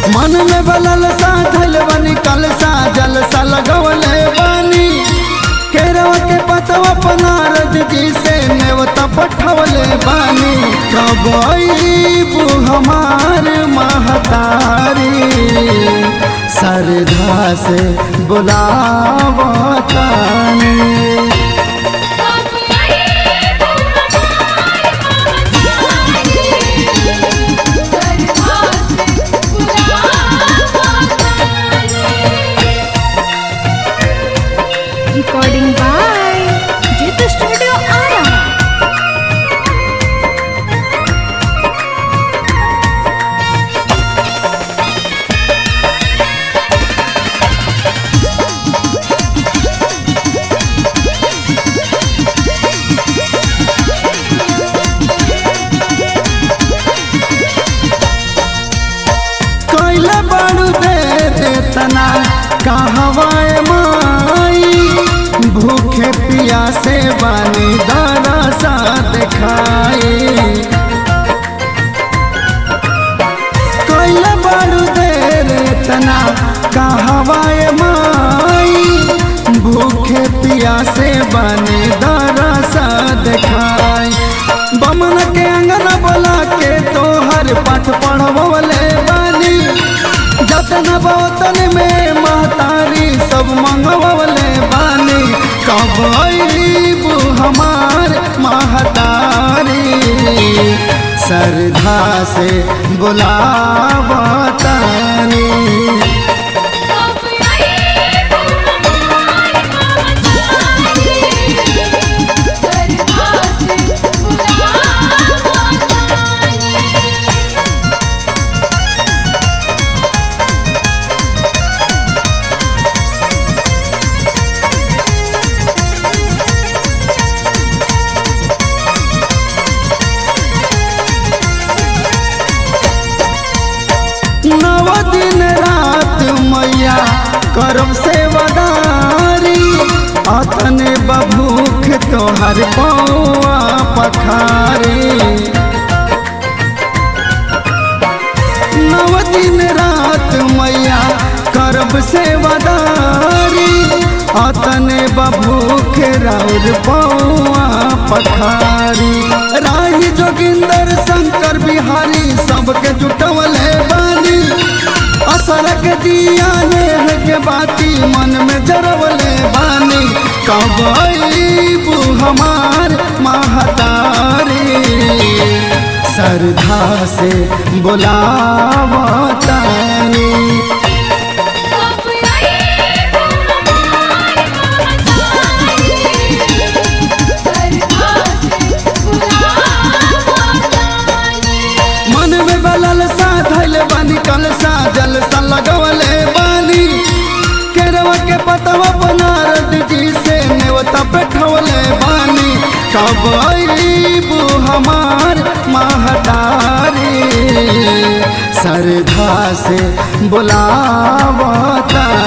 मन में बलल सा धल बनी कल सा जल सा लगवले बानी केरवा के पतवा पनारद जी से नेवता पठवले बानी कब अईबू हमार महतारी सरधा से बुलावतानी Recording by Jit Studio Ara. कैले बड़ू दे तना कहवाए माई भूखे पिया से बानी दाना सा दिखाई कैले बड़ू दे तना कहवाए माई भूखे पिया से बानी दाना सा दिखाई बमन के अंगना बोला के तोहर पाठ पढ़वले बानी जतन बोतन में महतारी सब मंगवले बानी कब अईबू हमार महतारी सरधा से बुलावतानी नव दिन रात मैया करब सेवादारी अतने बभूख तोहर पौआ पखारी नव दिन रात मैया करब सेवादारी अतने बभूख राउर पौआ पखारी राही जोगिंदर शंकर बिहारी सबके जुटवले बानी असरक दिया नेह के बाती मन में जरवले बानी कब अईबू हमार महतारी सरधा से बुलावतानी मन में बलल सा धैल बानी कल सा जल सा लगवले बानी केरवा के पतवा बनारद जी से नेवता बैठवले बानी कब अईबू हमार महतारी सरधा से बुलावता